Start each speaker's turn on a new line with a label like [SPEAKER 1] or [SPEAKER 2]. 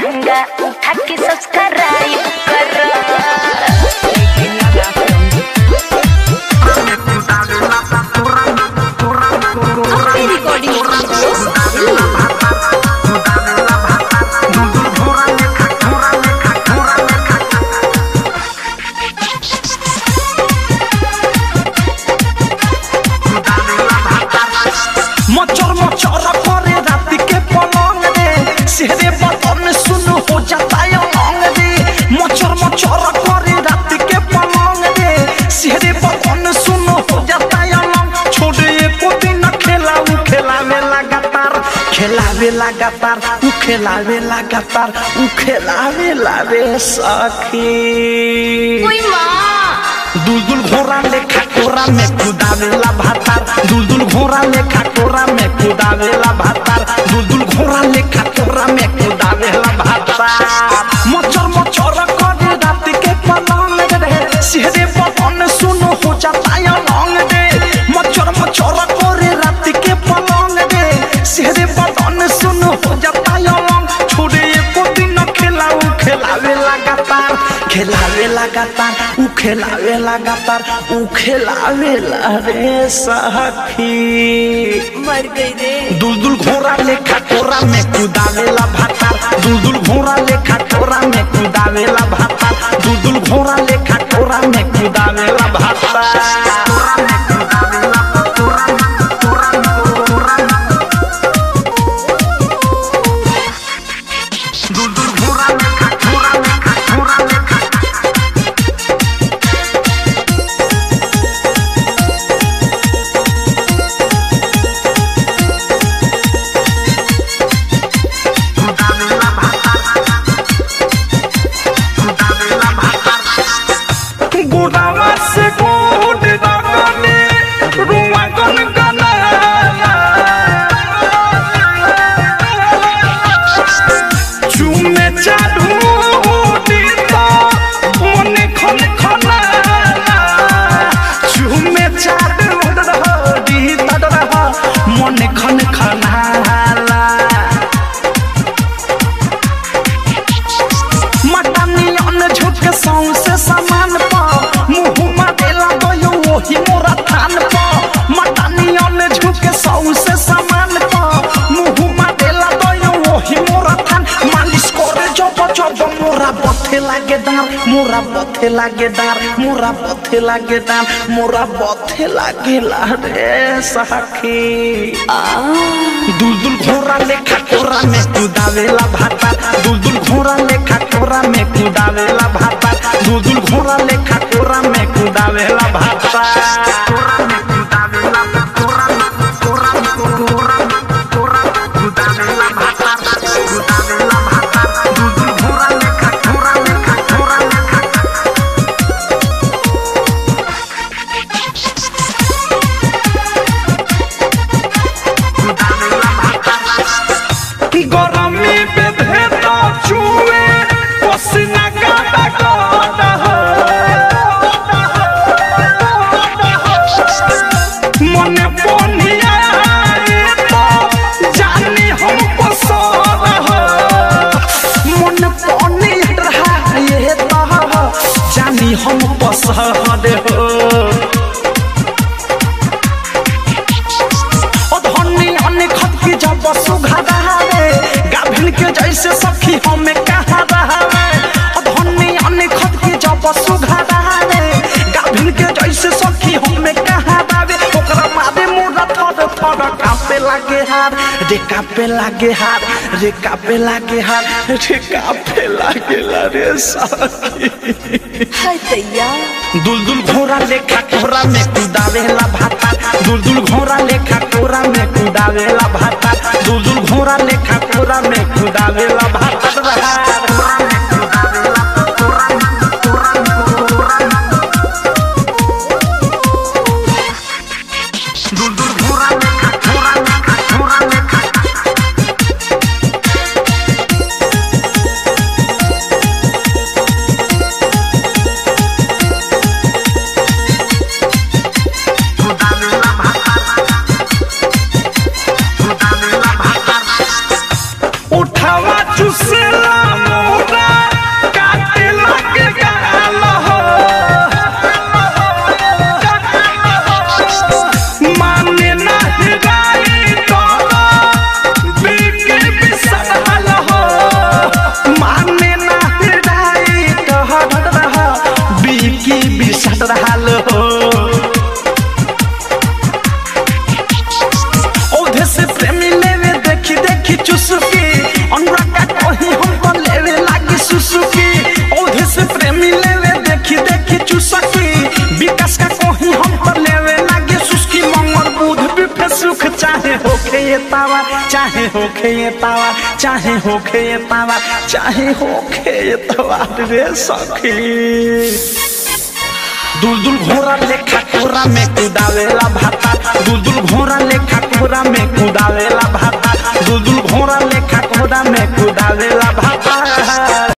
[SPEAKER 1] लहंगा उठा के सब्सक्राइब करो
[SPEAKER 2] अपनी रिकॉर्डिंग
[SPEAKER 3] मचर मचर करे रात के पलंग रे सेहरे बटन सुन हो जाता है लौंग रे मचर मचर करे रात के पलंग रे सेहरे बटन सुन हो जाता है लौंग छोड़े एको दिन खेलाऊ खेलावे लगातार खेलावे लगातार उ खेलावे लगातार उ खेलावे लावे सखी
[SPEAKER 2] कोई माँ
[SPEAKER 3] दुलदुल घोड़ा लेखा कोरा में कुदावेला भातार दुलदुल घोड़ा लेखा कोरा में कुदावेला भातार दुलदुल घोड़ा लेखा कोरा में कुदावेला भातार मचर मचर करे रात के पलंग रे सिहरे पवन सुनो हो जाता है लौंग रे मचर मचर करे रात के पलंग रे सिहरे पवन सुनो हो जाता है लौंग छोड़े एको दिन खेलाऊ खेलावे लगातार खेलावे लगातार उ खेलावे लगातार उ खेलावे ला रे सखी
[SPEAKER 2] मर गई रे
[SPEAKER 3] दुलदुल घोड़ा लेखा कोरा में कुदावेला भातार दुलदुल घोड़ा लेखा कोरा में कुदावेला भातार दुलदुल घोड़ा लेखा कोरा में कुदावेला गोदावा से गोद दागने रुआ गन गनाला चुमे चाडू दीता मने खन खनाला चुमे चाडू दीता रहा मने खन खनाला मटनी अन्न झुक सौंसे समान पा मुँह मारेला गयो वही मोरा थान पा मटनी अन्न झुक सौंसे समान पा मुँह मारेला गयो वही मोरा थान मालिश करे जब जब मोरा बथे लागे दार मोरा बथे लागे दार मोरा बथे लागे दार मोरा बथे लागे ला रे सखी दुलदुल घोड़ा लेखा कोरा में कुदावेला भाता दुलदुल घोड़ा लेखा कोरा में कुदावेला भाता दुलदुल घोड़ा लेखा कोरा में कुदावेला भाता गरमी पे भेदा चुए पसीना गादा गादा मने पोनिया तो जानी हम पसर मन पोनिया रहा ये तो जानी हम पसर हो ओ धनी अन्य खत की जब सुघा रहावे गाभिन के जैसे सखी हमें कहा रहावे ओ धनी अन्य खत की जब सुघा रहावे गाभिन के जैसे सखी हमें कहा रहावे ओकरा मारे मोरा थर थर कापे लागे हार रे कापे लागे हार रे कापे लागे हार रे कापे लागे ला रे सखी
[SPEAKER 2] हाय दैया
[SPEAKER 3] दुलदुल घोड़ा लेखा कोरा में कुदावेला भाता दुलदुल घोड़ा लेखा कोरा में कुदावेला भाता दुलदुल घोड़ा लेखा कोरा में कुदावेला भाता दुलदुल घोड़ा लेखा कोरा लेखा कोरा लेखा उठावा चुसेला सुसुकी अनुराग का कहीं हमको लेवे लागी सुसुकी औधे से प्रेमी लेवे देखी देखी चुसकी विकास का कहीं हमको लेवे लागी सुसकी मंगल बुध बिफे सुख चाहे होखे ये तावा चाहे होखे ये तावा चाहे होखे ये तावा चाहे होखे ये तावा रे सखी दुलदुल घोड़ा लेखा कोरा में कुदावेला भाता दुलदुल घोड़ा लेखा कोरा में कुदावेला भाता दुलदुल घोड़ा लेखा कोरा में कुदावेला भाता